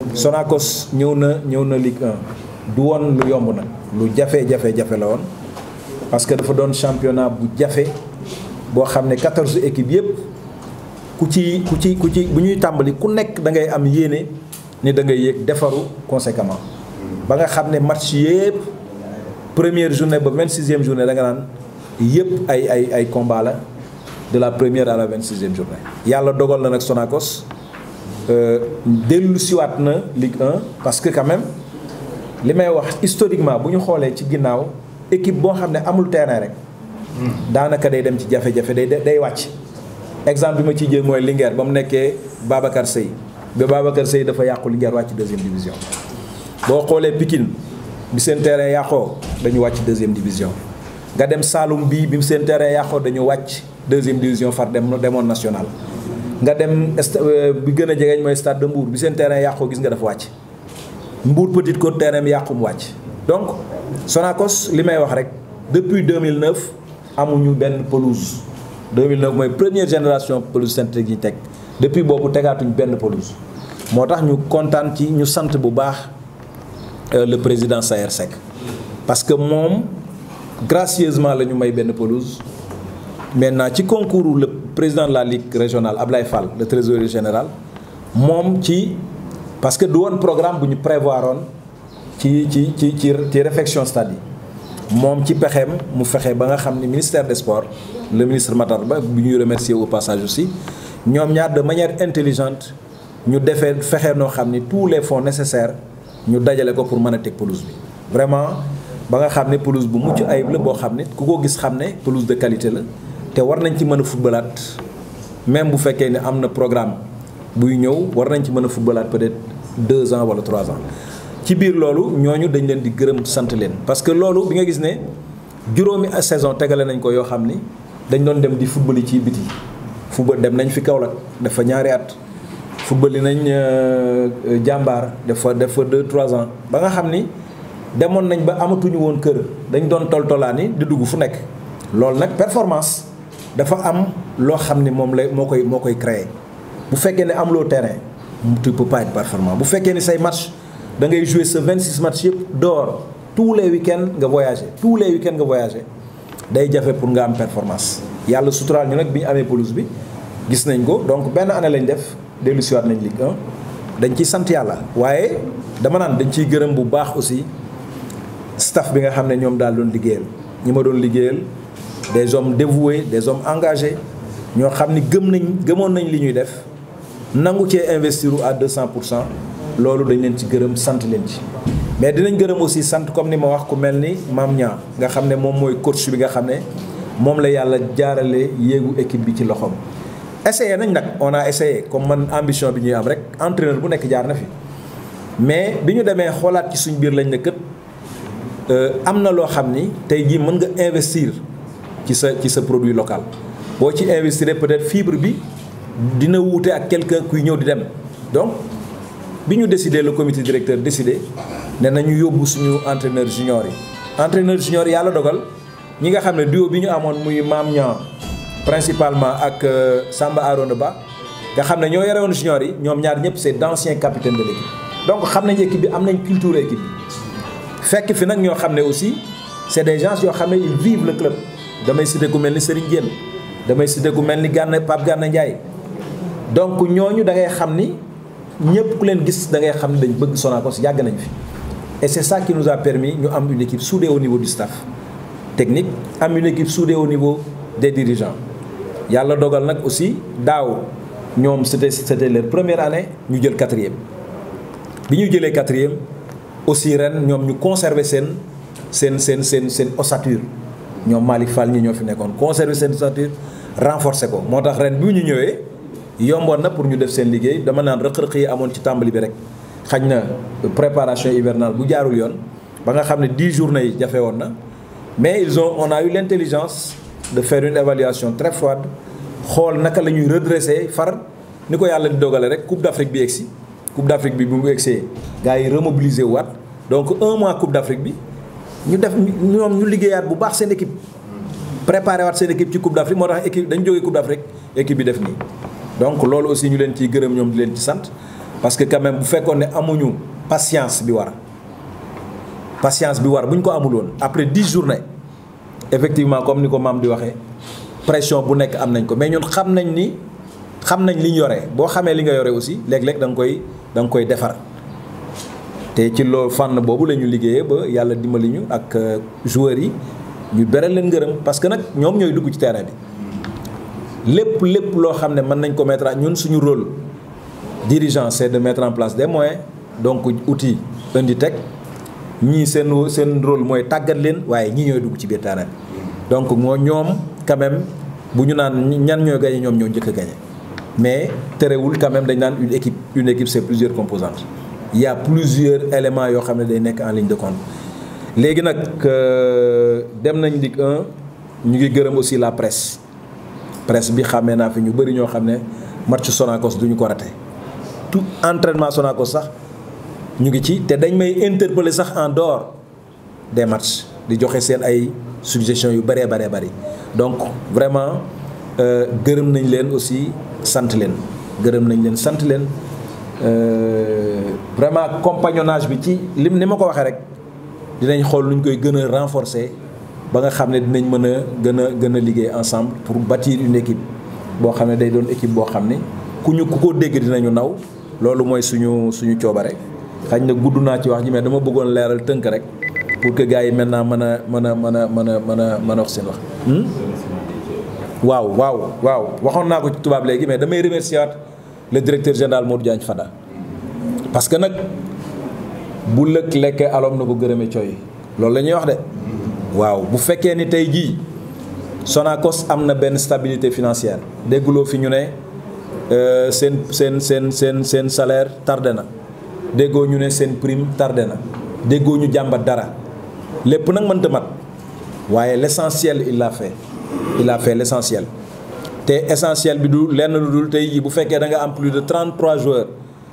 Sonacos ñëw na ñëw na Ligue 1 du woon lu yomb nag lu jafe jafe jafe la woon parce que dafa doon championnat bu jafe boo xam ne 14 équipes yëpp ku ci ku ci ku ci bu ñuy tàmbali ku nekk da ngay am yéene ni da ngay yéeg defaru conséquemment ba nga xam ne match yëpp première journée ba 26e journée da nga naan yëpp ay ay ay combat la de la première à la 26e journée. yàlla dogal na nag Sonacos dellu siwaat na Ligue 1 parce que quand même li may wax historiquement bu ñu xoolee ci ginnaaw équipe boo xam ne amul terrain rek. daanaka day dem ci jafe-jafe day day wàcc. exemple bi ma ciy jël mooy Linguère ba mu nekkee Babacar Seye ba Babacar Seye dafa yàqu Linguère wàcc deuxième division. boo xoolee Pikine bi seen terrain yàqoo dañu wàcc deuxième division nga dem Saloum bii bi seen terrain yàqoo dañu wàcc deuxième division far dem demoon national. nga dem bi gën a jegeñ mooy stade de Mbour bi seen terrain yàqoo gis nga dafa wàcc Mbour Petite Côte terrain bi yàqu mu wàcc donc Sonacos li may wax rek depuis 2009 amuñu benn pelouse 2009 mooy première génération pelouse synthétique yi teg depuis boobu tegaatuñ benn pelouse moo tax ñu kontaan ci ñu sant bu baax le président Sayer Seck parce que moom gracieusement la ñu may benn pelouse maintenant ci concours le président de la ligue régionale Ablaye Fall le trésorier général moom ci parce que du woon programme bu ñu prévoir woon ci ci ci ci ci réfection stade yi moom ci pexeem mu fexe ba nga xam ni ministère des sports le ministre Matar Ba bu ñuy remercier au passage aussi ñoom ñaar de manière intelligente ñu defee fexe noo xam ni tous les fonds nécessaires ñu dajale ko pour mën a teg pelouse bi vraiment ba nga xam ne pelouse bu mucc ayib la boo xam ne ku ko gis xam ne pelouse de qualité la te war nañ ci mën a footballaat même bu fekkee ne am na programme buy ñëw war nañ ci mën a footballaat peut-être deux ans wala trois ans ci biir loolu ñooñu dañ leen di gërëm sant leen parce que loolu bi nga gis ne juróomi saison tegale nañ ko yoo xam ni dañ doon dem di football yi ci biti football dem nañ fi Kaolack dafa ñaari at football yi nañ jàmbaar dafa dafa deux trois ans ba nga xam ni demoon nañ ba amatuñu woon kër dañ doon toltolaani di dugg fu nekk loolu nag performance dafa am loo xam ni moom la moo koy moo koy créer bu fekkee ne amuloo terrain tu peux pas être performant bu fekkee ni say match da ngay jouer sa 26 match yëpp dehors tous les week-ends nga voyager tous les week-ends nga voyager day jafe pour nga am performance yàlla suturaal ñu nag bi ñu amee pelouse bi gis nañ ko donc benn année lañ def dellu siwaat nañ Ligue 1 dañ ciy sant yàlla waaye dama naan dañ ciy gërëm bu baax aussi staff bi nga xam ne ñoom daal doon liggéeyal ñi ma doon liggéeyal des hommes dévoués des hommes engagés ñoo xam ni gëm nañ gëmoon nañ li ñuy def nangu cee investir à 200 pour cent loolu dañ leen ci gërëm sant leen ci. mais dinañ gërëm aussi sant comme ni ma wax ku mel ni Mame Niang nga xam ne moom mooy coach bi nga xam ne moom la yàlla jaarale yéegu équipe bi ci loxoom. essayé nañ nag on a essayé comme man ambition bi ñuy am rek entraîneur bu nekk jaar na fi mais bi ñu demee xoolaat ci suñ biir lañ ne kët am na loo xam ni tey jii mën nga investir. ci sa ci sa produit local boo ci investir peut-être fibre bi dina wuute ak quelqu'un kuy ñëw di dem donc bi ñu décidé le comité directeur décidé ne nañu yóbbu suñu entraîneur junior yi entraîneur junior yi yàlla dogal ñi nga xam ne duo bi ñu amoon muy Mame Niang principalement ak Samba Arona Ba nga xam ne ñoo yore woon junior yi ñoom ñaar ñëpp c'est d'anciens capitaines de l'équipe donc xam nañ équipe bi am nañ culture équipe bi fekk fi nag ñoo xam ne aussi c'est des gens yoo xam ne ils vivent le club damay cité ku mel ni Serigne Diène damay cité ku mel ni Gana Pape Gana Ndiaye donc ñooñu da ngay xam ni ñëpp ku leen gis da ngay xam ni dañ bëgg Sonacos yàgg nañ fi. et c'est ça qui nous a permis ñu am une équipe soudée au niveau du staff technique am une équipe soudée au niveau des dirigeants yàlla dogal nag aussi daaw ñoom c'était c'était leur première année ñu jël quatrième. bi ñu jëlee quatrième aussi ren ñoom ñu conserver seen seen seen seen seen ossature. ñoom Malick Fall ñi ñoo fi nekkoon conserver seen ossature renforcer ko moo tax ren bi ñu ñëwee yomboon na pour ñu def seen liggéey dama naan rëq-rëq yi amoon ci tàmbali bi rek xañ na préparation hivernale bu jaarul yoon ba nga xam ne 10 journées yi jafe woon na mais ils ont on a eu l'intelligence de faire une évaluation très froide xool naka la ñuy redresser far ni ko yàlla di dogale rek Coupe d'Afrique bi egsi Coupe d'Afrique bi bu mu egsee gars yi remobiliser waat donc un mois Coupe d'Afrique bi ñu def ñoom ñu liggéeyaat bu baax seen équipe préparé waat seen équipe ci Coupe d'Afrique moo tax équipe dañu jógee Coupe d'Afrique équipe bi def nii donc loolu aussi ñu leen ciy gërëm ñoom di leen ci sant parce que quand même bu fekkoon ne amuñu patience bi war patience bi war bu ñu ko amul woon après dix journées effectivement comme ni ko maam di waxee pression bu nekk am nañ ko mais ñun xam nañ ni xam nañ li ñu yore boo xamee li nga yore aussi léeg-léeg da nga koy da nga koy defar te ci loolu fànn boobu la ñu liggéeyee ba yàlla dimbali ñu ak joueurs yi ñu beral leen ngërëm parce que nag ñoom ñooy dugg ci terrain bi lépp lépp loo xam ne mën nañ ko mettre ñun suñu rôle dirigeant c'est de mettre en place des moyens donc outils indi teg ñii seen seen rôle mooy tàggat leen waaye ñii ñooy dugg ci biir terrain bi donc moo ñoom quand même bu ñu naan ñan ñooy gagné ñoom ñoo njëkk a gagné mais terewul quand même dañ naan une équipe une équipe c'est plusieurs composantes il y a plusieurs éléments yoo xam ne day nekk en ligne de compte léegi nag dem nañ Ligue 1 ñu ngi gërëm aussi la presse presse bi xamee naa fi ñu bëri ñoo xam ne match Sonacos duñu ko raté tout entraînement Sonacos sax ñu ngi ci te dañ may interpeller sax en dehors des matchs di joxe seen ay suggestions yu bëree bëree bëri donc vraiment gërëm nañ leen aussi sant leen gërëm nañ leen sant leen vraiment compagnonnage bi ci lim ni ma ko waxee rek dinañ xool nu ñu koy gën a renforcer ba nga xam ne dinañ mën a gën a gën a liggéey ensemble pour bâtir une équipe boo xam ne day doon équipe boo xam ne ku ñu ku ko dégg dinañu naw loolu mooy suñu suñu coobare xañ na gudd naa ci wax ji mais dama bëggoon leeral tënk rek pour que gars yi maintenant mën a mën a mën a mën a mën a mën a wax seen wax. waaw waaw waaw waxoon naa ko ci tubaab léegi mais damay remercier waat le directeur général Modou Diagne Fada parce que nag bu lëkk lekkee aloom na ko gërëme coy loolu la ñuy wax de waaw bu fekkee ni tey jii Sonacos am na benn stabilité financière dégguloo fi ñu ne seen seen seen seen seen salaire tardé na déggoo ñu ne seen prime tardé na déggoo ñu jàmbat dara lépp nag mënta mat waaye l'essentiel il l'a fait il a fait l'essentiel te essentiel bi du lenn lu dul tey jii bu fekkee da nga am plus de 33 joueurs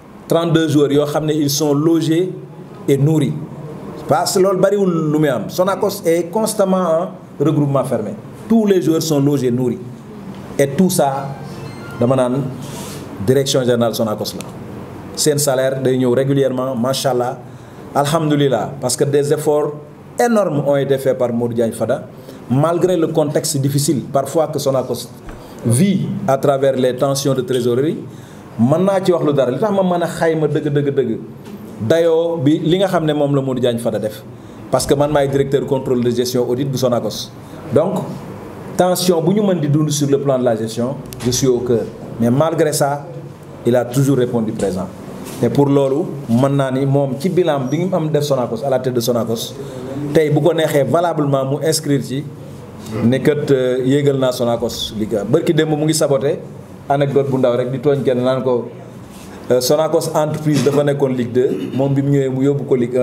32 joueurs yoo xam ne ils sont logés et nourris parce que loolu bariwul lu muy am Sonacos est constamment en regroupement fermé tous les joueurs sont logés nourris et tout ça dama naan direction générale Sonacos la seen salaire day ñëw régulièrement macha allah alhamdulilah parce que des efforts énormes ont été faits par Modou Diagne Fada malgré le contexte difficile parfois que Sonacos vit à travers les tensions de trésorerie mën naa ci wax lu dara li tax ma mën a xayma dëgg dëgg dëgg dayoo bi li nga xam ne moom la Modou Diagne Fada def parce que man maay directeur contrôle de gestion audit bu Sonacos donc tension bu ñu mën di dund sur le plan de la gestion je suis au cœur mais malgré ça il a toujours répondu présent te pour loolu mën naa ni moom ci bilan bi ngi am def Sonacos à la tête de Sonacos tey bu ko neexee valablement mu inscrire ci ne kat yéegal naa Sonacos Ligue 1 bërki démb mu ngi saboté anecdote bu ndaw rek di tooñ kenn naan ko Sonacos entreprise dafa nekkoon Ligue 2 moom bi mu ñëwee mu yóbbu ko Ligue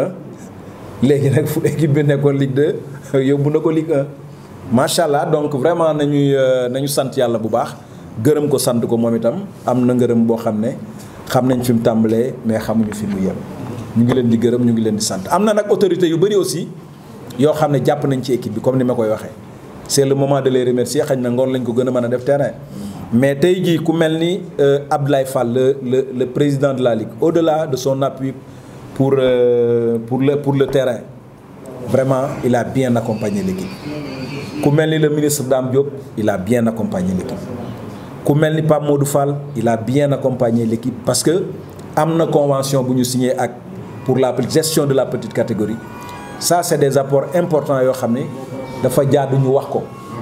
1 léegi nag fu équipe bi nekkoon Ligue 2 yóbbu na ko Ligue 1 macha allah donc vraiment nañuy nañu sant yàlla bu baax gërëm ko sant ko moom itam am na ngërëm boo xam ne xam nañ fi mu tàmbalee mais xamuñu fi mu yem ñu ngi leen di gërëm ñu ngi leen di sant am na nag autorité yu bëri aussi yoo xam ne jàpp nañ ci équipe bi comme ni ma koy waxee c'est le moment de les remercier xañ na ngoon lañ ko gën a mën a def terrain mais tey jii ku mel ni Abdoulaye Fall le le le président de la ligue au-delà de son appui pour pour le pour le terrain vraiment il a bien accompagné l'équipe ku mel ni le ministre Dame Diop il a bien accompagné l'équipe ku mel ni Pape Modou Fall il a bien accompagné l'équipe parce que am na convention bu ñu signé ak pour la gestion de la petite catégorie ça c'est des apports importants yoo xam ne dafa jaadu ñu wax ko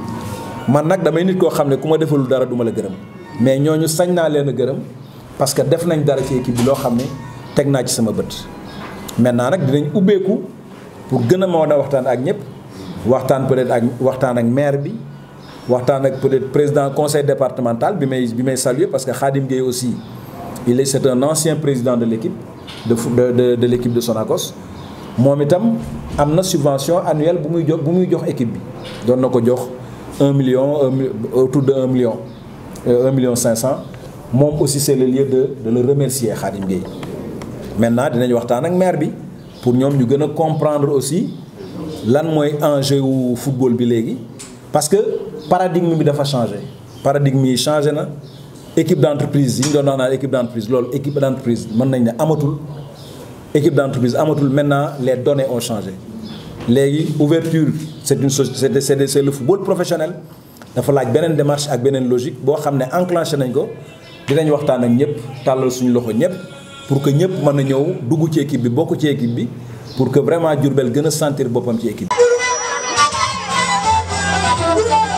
man nag damay nit koo xam ne ku ma defalul dara duma la gërëm mais ñooñu sañ naa leen a gërëm parce que def nañ dara ci équipe bi loo xam ne teg naa ci sama bët maintenant nag dinañ ubbeeku pour gën a mën a waxtaan ak ñëpp waxtaan peut-être ak waxtaan ak maire bi waxtaan ak peut-être président conseil départemental bi may bi may saluer parce que Khadim Gueye aussi il est c'est un ancien président de l'équipe de de de, de l'équipe de Sonacos moom itam am na subvention annuelle bu muy jox bu muy jox équipe bi doon na ko jox un million autour de un million un million cinq cent moom aussi c'est le lieu de de le remercier Khadim Gueye maintenant dinañ waxtaan ak maire bi pour ñoom ñu gën a comprendre aussi lan mooy enjeu wu football bi léegi parce que paradigme bi dafa changé paradigme yi changé na équipe d'entreprise yi ñu doon wax naan équipe d'entreprise loolu équipe d'entreprise mën nañ ne amatul équipe d'entreprise amatul maintenant les données ont changé léegi ouverture c'est une société c'est c'est le football professionnel dafa laaj beneen démarche ak beneen logique boo xam ne enclenché nañ ko dinañ waxtaan ak ñëpp tàllal suñu loxo ñëpp pour que ñëpp mën a ñëw dugg ci équipe bi bokk ci équipe bi pour que vraiment Diourbel gën a sentir boppam ci équipe bi